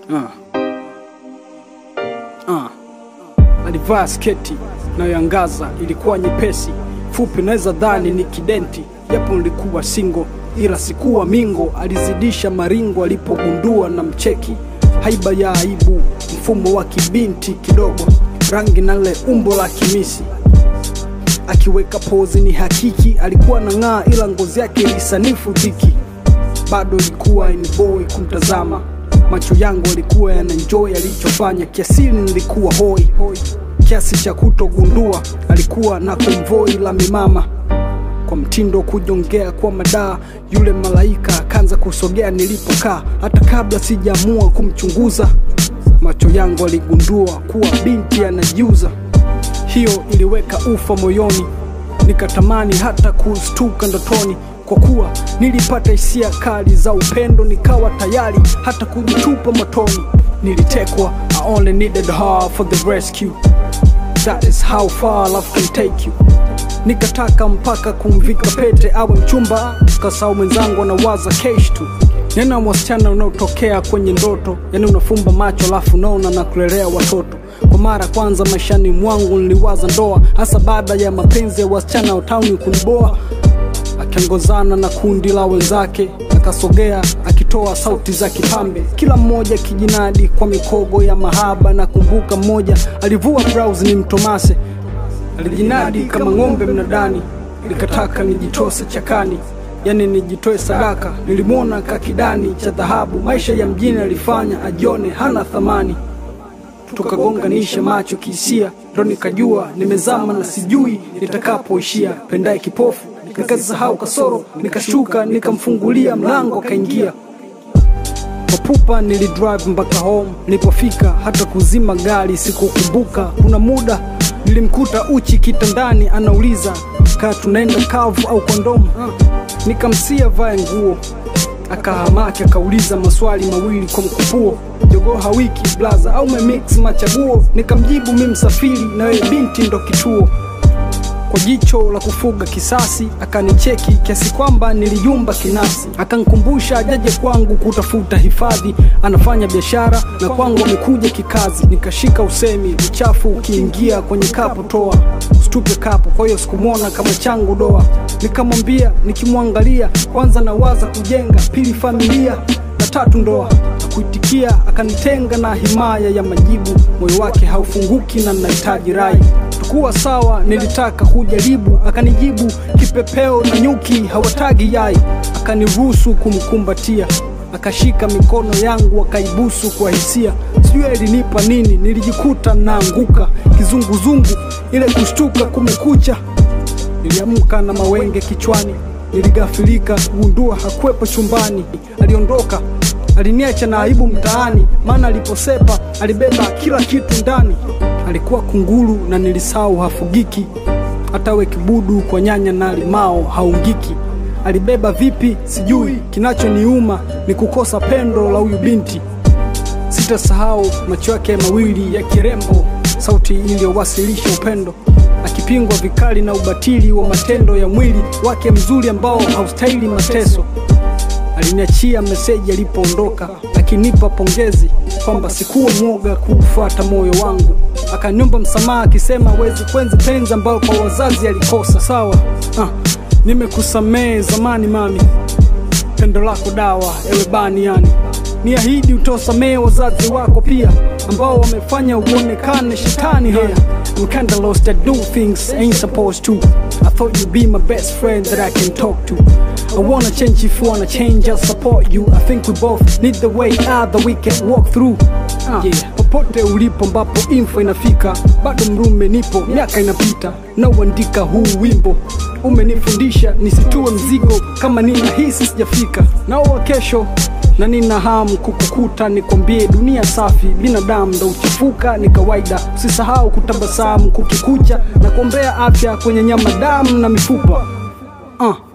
Ah. Ah. Alivaa sketi nayoangaza, ilikuwa nyepesi fupi, naweza dhani ni kidenti, japo nilikuwa singo, ila sikuwa mingo. Alizidisha maringo alipogundua na mcheki, haiba ya aibu, mfumo wa kibinti kidogo, rangi na le umbo la kimisi akiweka pozi ni hakiki, alikuwa na ng'aa, ila ngozi yake ilisanifu dhiki. Bado ilikuwa ni boy kumtazama, macho yangu yalikuwa yanaenjoy alichofanya, kiasili nilikuwa hoi kiasi cha kutogundua alikuwa na konvoi la mimama kwa mtindo kujongea kwa madaa. Yule malaika akaanza kusogea nilipokaa, hata kabla sijaamua kumchunguza, macho yangu aligundua kuwa binti anajiuza. Hiyo iliweka ufa moyoni, nikatamani hata kustuka ndotoni, kwa kuwa nilipata hisia kali za upendo, nikawa tayari hata kujitupa motoni. Nilitekwa, I only needed her for the rescue. That is how far love can take you. Nikataka mpaka kumvika pete awe mchumba, kasau mwenzangu anawaza kesh tu. Nena wasichana unaotokea kwenye ndoto, yani unafumba macho alafu unaona na kulelea watoto. Kwa mara kwanza maishani mwangu niliwaza ndoa, hasa baada ya mapenzi ya wasichana wa tauni kuniboa. Akiongozana na kundi la wenzake, akasogea akitoa sauti za kipambe, kila mmoja kijinadi kwa mikogo ya mahaba. Na kumbuka mmoja alivua blouse ni mtomase, alijinadi kama ng'ombe mnadani, nikataka nijitose chakani, yani nijitoe sadaka. Nilimwona kakidani cha dhahabu, maisha ya mjini alifanya ajione hana thamani tukagonganisha macho kihisia, ndo nikajua nimezama na sijui nitakapoishia. Pendaye kipofu nikasahau kasoro, nikashuka nikamfungulia mlango akaingia. Kwa pupa nilidrive mpaka home, nilipofika hata kuzima gari sikukumbuka. Kuna muda nilimkuta uchi kitandani, anauliza kaa tunaenda kavu au kondomu. Nikamsia vae nguo akahamaki akauliza maswali mawili kwa mkupuo, jogoo hawiki blaza au memix machaguo? Nikamjibu mi msafiri na wewe binti ndo kituo. Kwa jicho la kufuga kisasi akanicheki kiasi kwamba niliyumba kinasi, akankumbusha ajaje kwangu kutafuta hifadhi, anafanya biashara na kwangu amekuja kikazi. Nikashika usemi, uchafu ukiingia kwenye kapu toa, usitupe kapu. Kwa hiyo sikumwona kama changu doa, nikamwambia nikimwangalia, kwanza nawaza kujenga, pili familia na tatu ndoa. Kuitikia akanitenga na himaya ya majibu, moyo wake haufunguki na nahitaji rai tukuwa sawa, nilitaka kujaribu, akanijibu kipepeo na nyuki hawatagi yai, akaniruhusu kumkumbatia, akashika mikono yangu akaibusu kwa hisia, sijui alinipa nini, nilijikuta naanguka kizunguzungu, ile kushtuka kumekucha. Niliamka na mawenge kichwani, niligafilika kugundua hakwepo chumbani, aliondoka aliniacha na aibu mtaani, maana aliposepa alibeba kila kitu ndani. Alikuwa kunguru na nilisahau hafugiki, hata we kibudu kwa nyanya na limao haungiki. Alibeba vipi sijui, kinachoniuma ni kukosa pendo la huyu binti. Sitasahau macho yake mawili ya kirembo, sauti iliyowasilisha upendo, akipingwa vikali na ubatili wa matendo ya mwili wake mzuri ambao haustahili mateso. Aliniachia meseji alipoondoka, akinipa pongezi kwamba sikuwa mwoga kuufuata moyo wangu. Akaniomba msamaha akisema hawezi kwenzi penzi ambayo kwa wazazi alikosa. Sawa, ah, nimekusamehe zamani mami, pendo lako dawa, ewe bani yani niahidi utosamehe wazazi wako pia ambao wamefanya uonekane shetani haya I'm kinda lost I do things I ain't supposed to I thought you'd be my best friend that I can talk to I wanna change if you wanna change I'll support you I think we both need the way out that we can walk through uh, yeah. Popote ulipo ambapo info inafika bado mrume nipo miaka inapita nauandika huu wimbo umenifundisha nisitue mzigo kama ninahisi sijafika naowa kesho na nina hamu kukukuta, nikwambie dunia safi, binadamu ndo uchafuka, ni kawaida. Usisahau kutabasamu kukikucha na kuombea afya kwenye nyama, damu na mifupa uh.